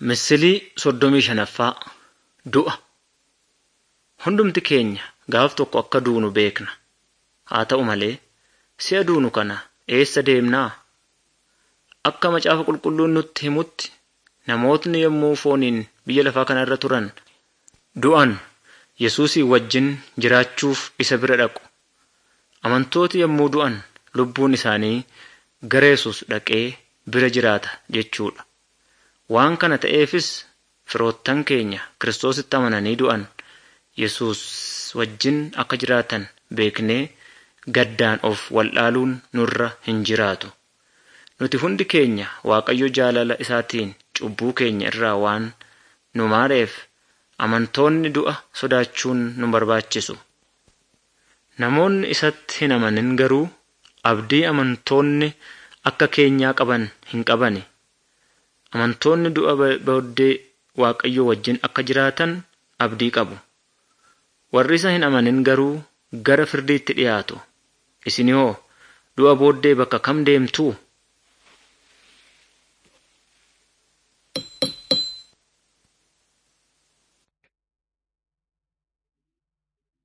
Misilii soddomii shanaffaa Du'a Hundumti keenya gaaf tokko akka duunu beekna. Haa ta'u malee si'a duunu kana eessa deemnaa? Akka macaafa qulqulluun nutti himutti namootni yommuu fooniin biyya lafaa kana irra turan du'an Yesuusii wajjin jiraachuuf isa bira dhaqu. Amantooti yommuu du'an lubbuun isaanii gara Yesuus dhaqee bira jiraata jechuudha. Waan kana ta'eefis firoottan keenya Kiristoositti amananii du'an Yesuus wajjin akka jiraatan beeknee gaddaan of wallaaluun nurra hin jiraatu. Nuti hundi keenya Waaqayyo jaalala isaatiin cubbuu keenya irraa waan nu maareef amantoonni du'a sodaachuun nu barbaachisu. Namoonni isatti hin amanin garuu abdii amantoonni akka keenyaa qaban hin qabani. Amantoonni du'a booddee Waaqayyo wajjin akka jiraatan abdii qabu. Warri isa hin amanin garuu gara firdiitti dhiyaatu. Isin hoo du'a booddee bakka kam deemtuu?